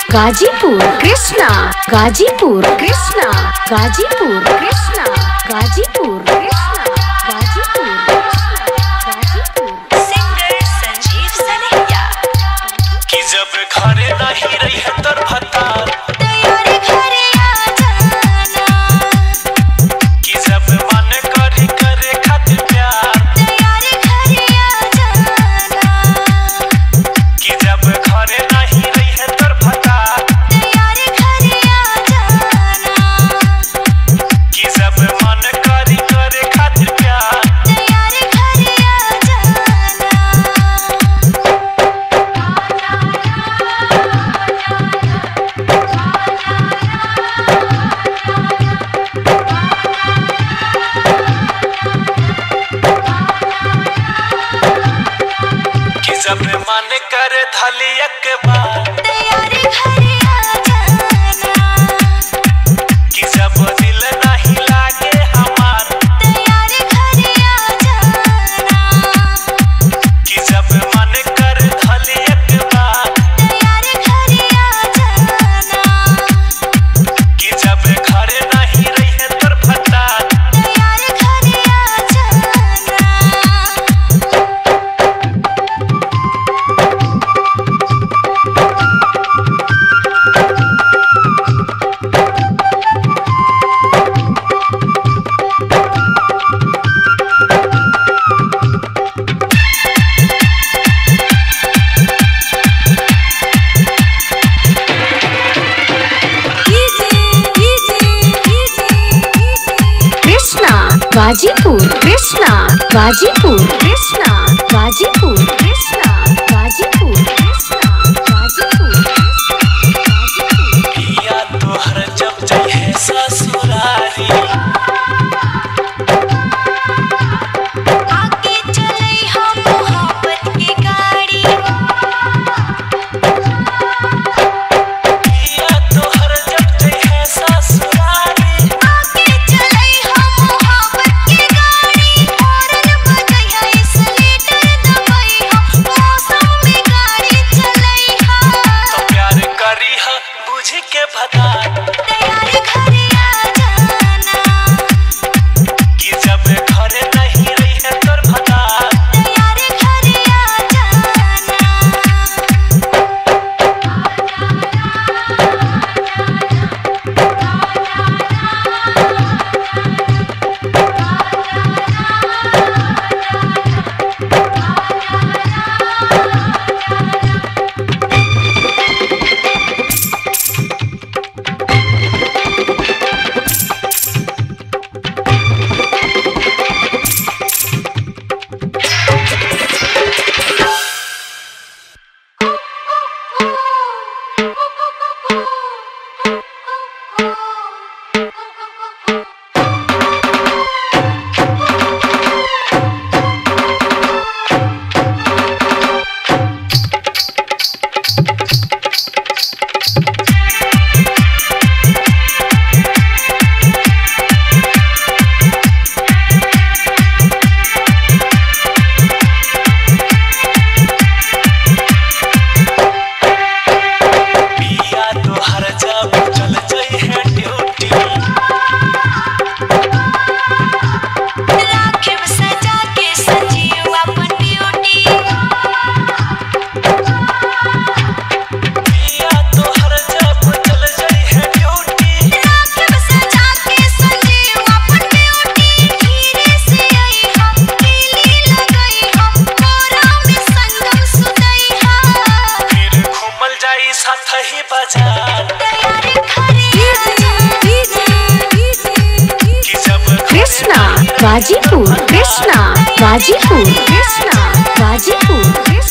Ghazipur Krishna Ghazipur Krishna Ghazipur Krishna Ghazipur Krishna Ghazipur Krishna Ghazipur singer Sanjeev Sanehiya कि जब घरे नहीं रही है तर भतार तैयारी घरे आ जाना कि जब मन करी करे खातिर प्यार तैयारी घरे आ जाना कि जब घरे नहीं रही है तर भतार तैयारी घरे आ जाना कि जब मन करी करे खातिर प्यार तैयारी घरे आ जाना कि जब मन करे धली एक बार तैयारी घरे आ जाना कि जब दिल नहीं लागे हमार तैयारी घरे आ जाना कि जब मन करे धली एक बार तैयारी घरे आ जाना कि जब घरे नहीं रही है तर भतार तैयारी घरे आ जाना कृष्णा गाजीपुर कृष्णा गाजीपुर कृष्णा गाजीपुर कृष्णा गाजीपुर कृष्णा गाजीपुर गाजीपुर पिया तोहर जब जइहे ससुरारी आगे चले हम मोहब्बत की गाड़ी पिया तोहर जब जइहे ससुरारी आगे चले हम मोहब्बत की गाड़ी हॉर्न बजैया इसलेटर दबैया मौसम में गाड़ी चलैया तो प्यार करी ह बुझ के भता तैयारी घरे आ जाना कि जब घरे नहीं रही है तोर भता तैयारी घरे आ जाना पिया तोहर जब चल जइहे ड्यूटी राखिब सजा के संजीव अपन ड्यूटी पिया तोहर जब चल जइहे ड्यूटी राखिब सजा के संजीव अपन ड्यूटी धीरे से आई हम केली लगई हम कोरा में संगम सुतई हा फिर घूमल जाई साथ ही बाजार तैयारी घरे आ जाना कि जब घरे कृष्णा नहीं रही है गाजीपुर कृष्णा गाजीपुर कृष्णा गाजीपुर कृष्णा